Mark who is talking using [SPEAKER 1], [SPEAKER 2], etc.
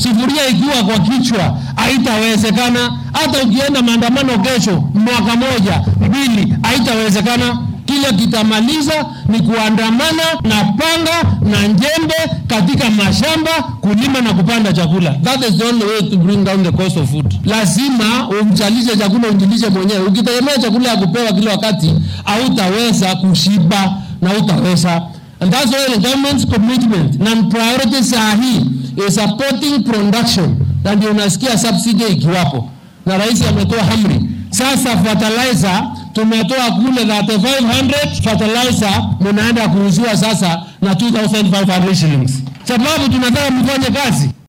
[SPEAKER 1] sufuria ikiwa kwa kichwa haitawezekana. Hata ukienda maandamano kesho, mwaka moja mbili, haitawezekana. Kile kitamaliza ni kuandamana na panga na njembe katika mashamba kulima na kupanda chakula. That is the only way to bring down the cost of food. Lazima umchalishe chakula unjilishe mwenyewe. Ukitegemea chakula ya kupewa kila wakati, hautaweza kushiba na hautaweza And that's why the government's commitment na priority saa hii is supporting production, na ndio unasikia subsidy ikiwapo, na rais ametoa amri sasa. Fertilizer tumetoa kule 3500 fertilizer munaenda kuuziwa sasa na 2500 shillings, sababu tunataka mfanye kazi.